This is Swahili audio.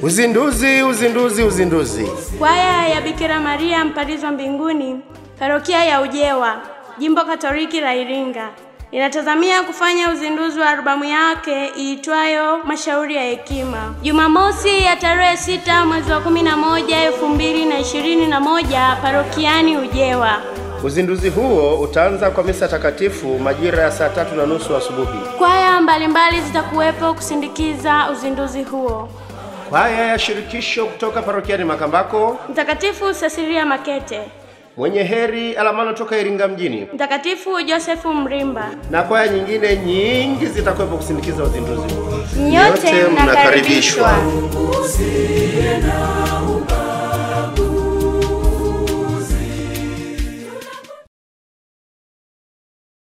Uzinduzi, uzinduzi, uzinduzi. Kwaya ya Bikira Maria Mpalizwa Mbinguni, parokia ya Ujewa, jimbo Katoliki la Iringa inatazamia kufanya uzinduzi wa albamu yake iitwayo Mashauri ya Hekima Jumamosi ya tarehe sita mwezi wa kumi na moja elfu mbili na ishirini na moja parokiani Ujewa. Uzinduzi huo utaanza kwa misa takatifu majira ya saa tatu na nusu asubuhi. Kwaya mbalimbali zitakuwepo kusindikiza uzinduzi huo. Kwaya ya shirikisho kutoka parokiani Makambako, Mtakatifu Cecilia Makete, mwenye heri Alamano toka Iringa mjini, Mtakatifu Josefu Mrimba, na kwaya nyingine nyingi zitakuwepo kusindikiza uzinduzi huo. nyote mnakaribishwa. usiye na ubaya